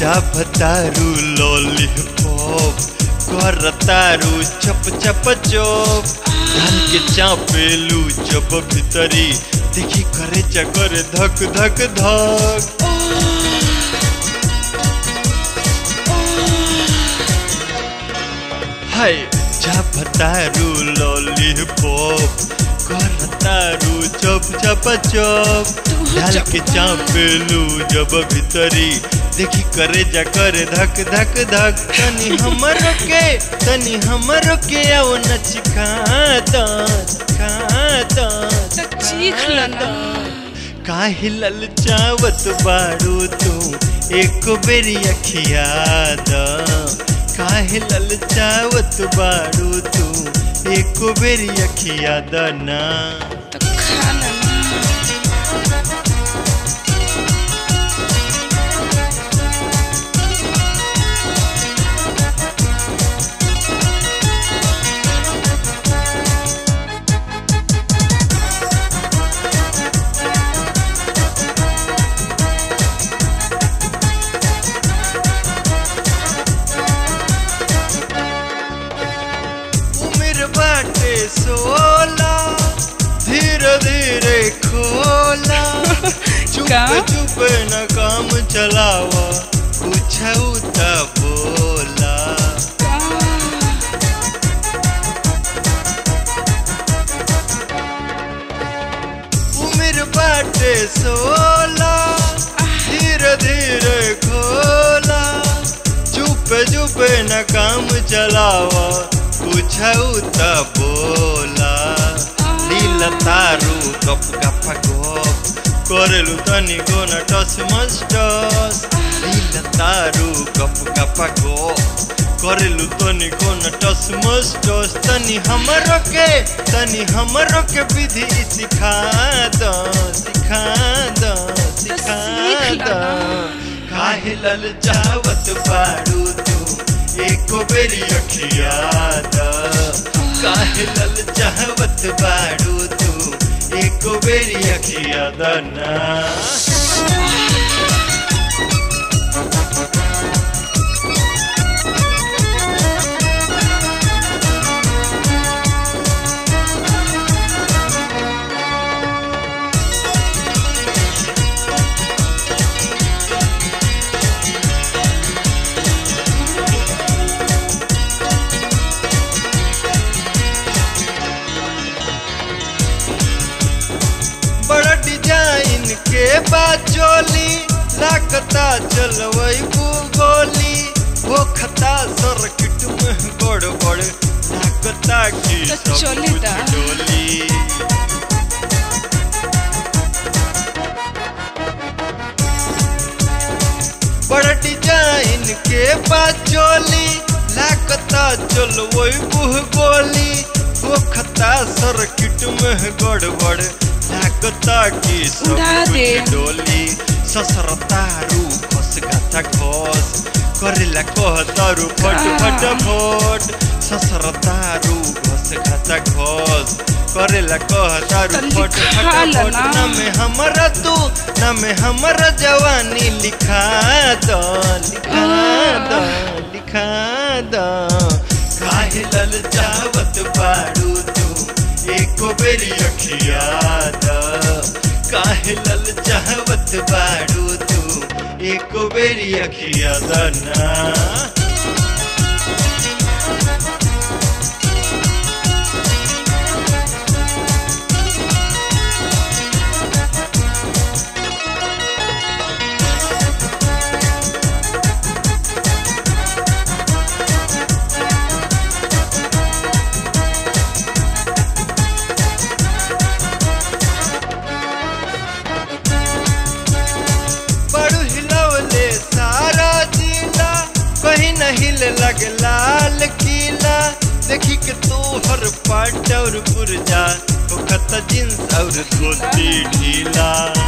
चापतारू lollipop करतारू चप चप चोप धान के चापेलू जब भीतरी देखी करे चकर धक धक धक हाय चापतारू लॉलीपॉप करतारू चप चप चप डाल के चापेलू जब भीतरी देखी करे जा करे धक धक धक तनी हमर के तनी हमर के आओ नच खाता खाता तो चीख लो ना काहे ललचावत बाड़ू तू एक बेरी अखिया द काहे ललचावत बाड़ू तू एक बेरी अखिया द ना तो खा लो ना उम्र बाटे सोला धीरे धीरे खोला चुप का? चुप न काम चलावा पूछऊ त बोला उम्र बाटे सोला धीरे धीरे खोला चुप चुप न काम चलावा पूछऊ त बोला लीला तारू गप गप गप करेलु तनी को न टस मस टस लीला तारू गप गप गप करेलु तनी को न टस मस टस तनी हमरो के तनी हमरो के विधि सिखा द सिखा द सिखा सीख द लो ना। काहे ललचावत बाड़ू तू एको बेरी अखिया द काहे ललचावत बाड़ू तू एको बेरी अखिया द ना बड़ा डिजाइन के बाचोली लागता चलवई गोली वो खता सर्किट में गड़बड़ लागता की तो सब चली कुछ दा। डोली बड़ा डिजाइन के बाचोली लागता चलवई बुह गोली वो खता सर्किट में गड़बड़ लागता की सब उड़ा दे। कुछ डोली ससरतारू घस गाथा घस करेला कहतारू फट फट फट ससरतारू घस गाथा घस करेला कहतारू तो फट लिखा फट ला फट ना। ना में हमरा तू ना में हमरा जवानी लिखा द लिखा द लिखा द काहे ललचावत बाड़ू तू एको बेरी अखिया द काहे ललचावत बाड़ू तू एको बेरी अखिया द ना बड़ू हिलवले सारा जिला कहीं न हिल लग लाल किला देखी के तू हर पाट और पुरजा खत जींस और धोती ढीला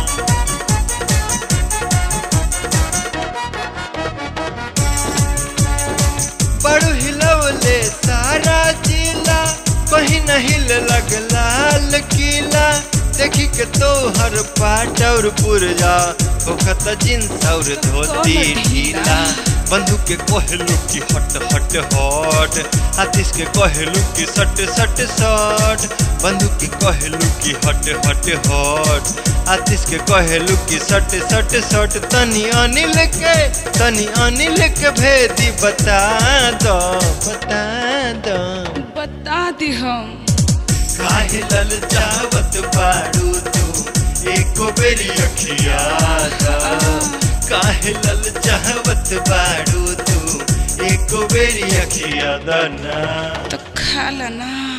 बड़ू हिलवले सारा जिला कहीं न हिल लग लाल किला देखी के तो हर पाट और पुरजा होखत जींस और धोती ढीला बंधु के कहलू की हट हट हट आतिश के कहलू की सट सट सट बंधु के कहलू की हट हट हट आतिश के कहलू की सट सट सट तनी अनिल के तनी अनिल के भेदी बता दो बता दो बता दी हम काहे लल चावत बाड़ू तू एको बेरी अखिया दा काहे लल चावत बाड़ू तू एको बेरी अखिया दा ना तो खा ला ना